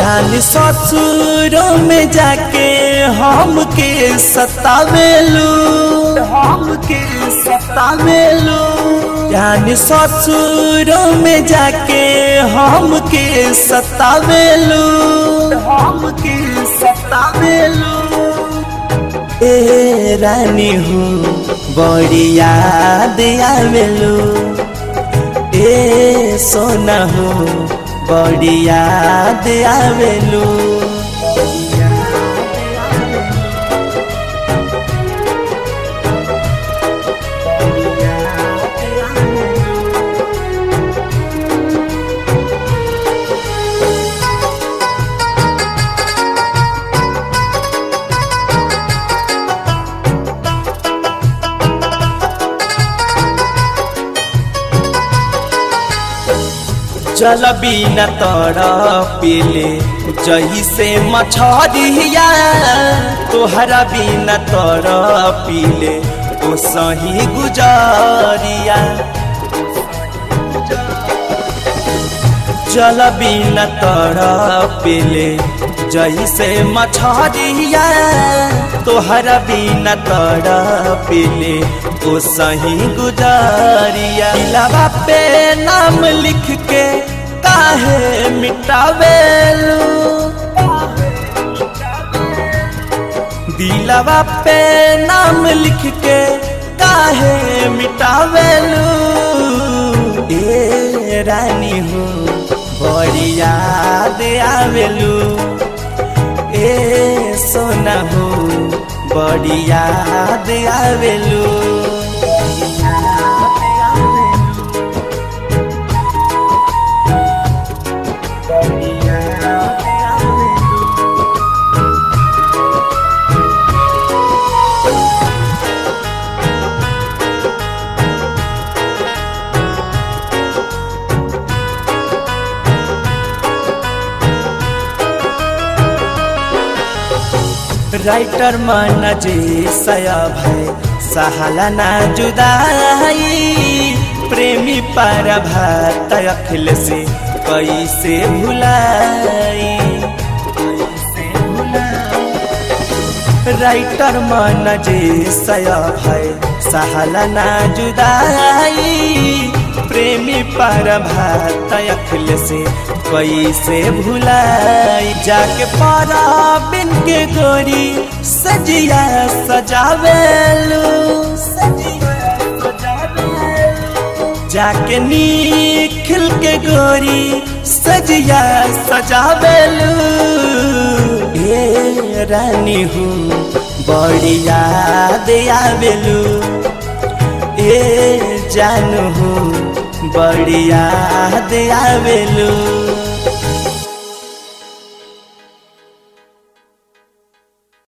जान ससुरों में जाके हमके सतावेलू हमके सतावेलू जान ससुरों में जाके हमके सतावेलू हमके सतावेलू ए रानी हूँ बड़ी याद आवेलू ए सोना हूँ बड़ी याद आवेलू जल बिना तर पीले जही से मछरिया तोहरा बिना तर पीले ओ सही गुजरिया जल बिना तर पीले जही से मछरिया तोहरा बिना तर पीले ओ सही गुजरिया इलावा पे नाम लिख के काहे मिटावेलू दिलवा पे नाम लिख के काहे मिटावेलू ए रानी हूँ बड़ी याद आवेलू ए सोना हूँ बड़ी याद आवेलू राइटर मन जे सया भय सहाला ना जुदाई प्रेमी पर भात अखिल से कैसे भुलाई राइटर मन जे सया भय सहाला ना जुदाई प्रेमी पर भात अखिल से कैसे भुलाई जाके पारा बिन के गोरी सजिया सजावेलू जाके निखिल के गोरी सजिया सजावेलू ए रानी हूँ बड़ी याद आवेलू ए जानू हूँ बड़ी याद आवेलू